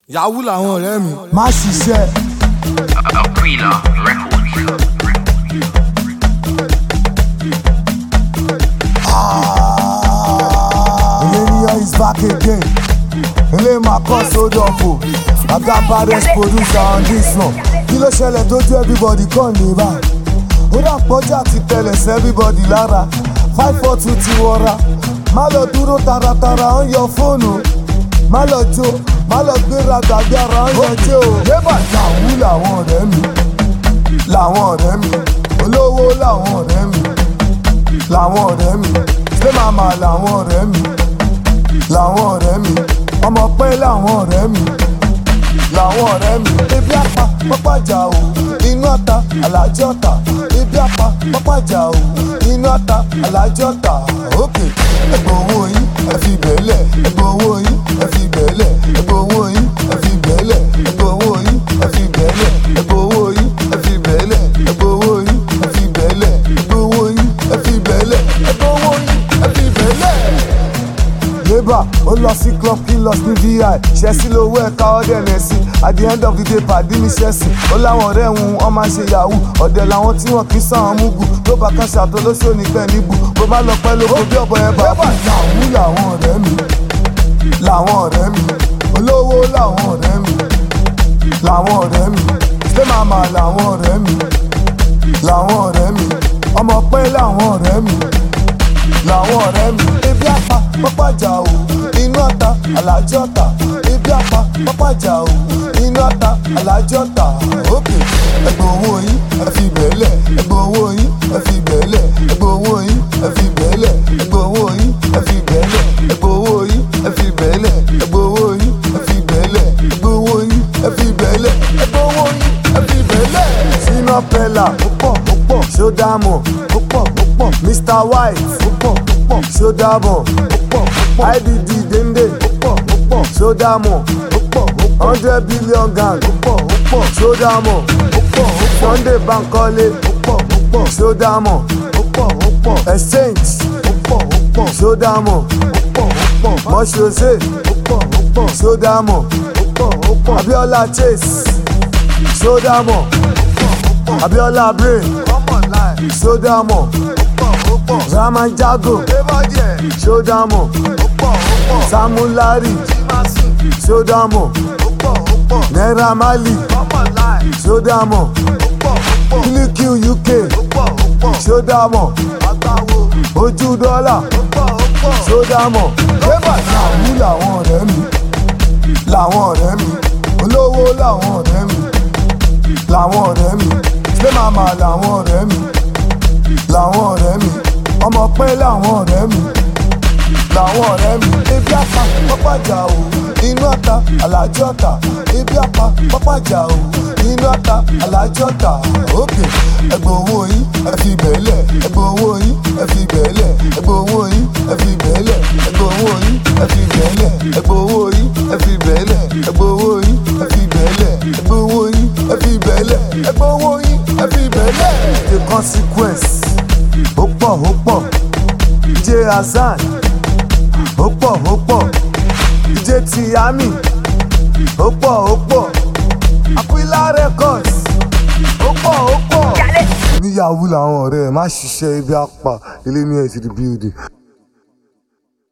yahoo làwọn ọ̀rẹ́ mi. má ṣiṣẹ́ Aquila Records. Millennium is back again. Ilé máa kọ́ sódọ̀fò. Àga baddest producer on this one. Kí ló ṣẹlẹ̀ tó ju everybody kàn ní báyìí? Ó dà pọ́jà ti tẹ̀lẹ̀ sí everybody lára. Five four two ti wọra. Má lọ dúró taratara ó ń yọ fóònù. Má lọ jó, má lọ gbéra gbàgbé ara ó ń yọ jó. Débà làwú làwọn ọ̀rẹ́ mi. Làwọn ọ̀rẹ́ mi. Olówó làwọn ọ̀rẹ́ mi. Làwọn ọ̀rẹ́ mi. Ṣé màmá làwọn ọ̀rẹ́ mi? làwọn ọ̀rẹ́ mi ọmọ pẹ́ làwọn ọ̀rẹ́ mi làwọn ọ̀rẹ́ mi ebi apá pápájà o inú ọ̀tá alájọ́ ọ̀tá ebi apá pápájà o inú ọ̀tá alájọ́ ọ̀tá òkè ẹgbẹ́ owó yín ẹ fi bẹ́ẹ̀lẹ̀ ẹgbẹ́ owó yín ẹ fi bẹ́ẹ̀lẹ̀ ẹgbẹ́ owó yín ẹ fi bẹ́ẹ̀lẹ̀ ẹgbẹ́ owó yín ẹ fi bẹ́ẹ̀lẹ̀ ẹgbẹ́ owó yín ẹ fi bẹ́ẹ̀lẹ̀ ẹgbẹ́ owó yín ẹ fi bẹ́ẹ̀lẹ̀ ẹgbẹ́ owó yín ẹ fi bẹ́ẹ̀lẹ̀ ẹgbẹ́ owó yín ẹ fi bẹ́ẹ̀lẹ̀ labour ó lọ sí club kí n lọ sí vi ṣẹ́sí lówó ẹ̀ka ọ̀dẹ̀ nẹ̀sí at the end of the day pàdé mi ṣẹ́sì ó láwọn ọ̀rẹ́ òun wọ́n máa ń ṣe yahoo ọ̀dẹ̀ làwọn tí wọ́n kì í sàn án múgù tó bá kan ṣàtò lóṣù nípẹ́ níbù bó bá lọ pẹ́ lóko bí ọ̀bọ yẹn bá kú. yahoo làwọn ọ̀rẹ́ mi làwọn ọ̀rẹ́ mi olówó làwọn ọ̀rẹ́ mi làwọn ọ̀rẹ́ mi ṣé màmá làwọn ọ̀rẹ́ mi làwọn ọ̀rẹ́ mi ọmọ pẹ́ làwọn ọ̀rẹ́ mi làwọn ọ̀rẹ́ mi. ebi apá pápájà o inú ọ̀tá alájọ́ ọ̀tá ebi apá pápájà o inú ọ̀tá alájọ́ ọ̀tá òkè ẹgbẹ́ owó yín ẹ fi bẹ́ẹ̀lẹ̀ ẹgbẹ́ owó yín ẹ fi bẹ́ẹ̀lẹ̀ ẹgbẹ́ owó yín ẹ fi bẹ́ẹ̀lẹ̀ ẹgbẹ́ owó yín ẹ fi bẹ́ẹ̀lẹ̀ ẹgbẹ́ owó yín ẹ fi bẹ́ẹ̀lẹ̀ ẹgbẹ́ owó yín ẹ fi bẹ́ẹ̀lẹ̀ ẹgbẹ́ owó yín ẹ fi bẹ́ẹ̀lẹ̀ ẹgbẹ́ owó yín ẹ fi bẹ́ẹ̀lẹ̀. sínú pẹ́lá ó pọ̀ ó pọ̀ ṣó dáàmú ó pọ̀ ó pọ̀ mr white ó pọ̀ ó pọ̀ ṣó dáàmú ó pọ̀ ó pọ̀ idd dende ó pọ̀ ó pọ̀ ṣó dáàmú ó pọ̀ ó pọ̀ hundred billion gang ó pọ̀ ó pọ̀ ṣó dáàmú ó pọ̀ ó pọ̀ sunday bankole ó pọ̀ ó pọ̀ ṣó dáàmú ó pọ̀ ó pọ̀ exchange ó pọ̀ ó pọ̀ ṣó dáàmú ó pọ̀ ó pọ̀ mọ́ṣọ́ṣe ó pọ̀ ó pọ̀ ṣó dáàmú ó pọ̀ ó pọ̀ abiola chase ṣó dáàmú abiola brain sódàmọ̀ ramanjago sódàmọ̀ samulari sódàmọ̀ naira mali sódàmọ̀ qq uk sódàmọ̀ ojú dọ́là sódàmọ̀ débà làwù làwọn ọ̀rẹ́ mi làwọn ọ̀rẹ́ mi olówó làwọn ọ̀rẹ́ mi làwọn ọ̀rẹ́ mi ṣé màmá làwọn ọ̀rẹ́ mi làwọn ọ̀rẹ́ mi ọmọ pẹ́ làwọn ọ̀rẹ́ mi làwọn ọ̀rẹ́ mi ebi apá pápájà o inú ọ̀tá alájọ́ ọ̀tá ebi apá pápájà o inú ọ̀tá alájọ́ ọ̀tá òkè ẹgbẹ́ owó yín ẹ fi bẹ́ẹ̀lẹ̀ ẹgbẹ́ owó yín ẹ fi bẹ́ẹ̀lẹ̀ ẹgbẹ́ owó yín ẹ fi bẹ́ẹ̀lẹ̀ ẹgbẹ́ owó yín ẹ fi bẹ́ẹ̀lẹ̀ ẹgbẹ́ owó yín ẹ fi bẹ́ẹ̀lẹ̀ ẹgbẹ́ owó yín ẹ fi bẹ́ẹ̀lẹ̀ ẹgbẹ́ owó yín ẹ fi bẹ́ẹ̀lẹ̀ ẹgbẹ́ owó yín ẹ fi bẹ́ẹ̀lẹ̀. the consequence ó pọ̀ ó pọ̀ DJ Hassan ó pọ̀ ó pọ̀ DJ Tiyami ó pọ̀ ó pọ̀ Aquila Records ó pọ̀ ó pọ̀ níyàwó làwọn ọ̀rẹ́ ẹ̀ má ṣiṣẹ́ ibi apá ilé ní ẹ̀ ti di building.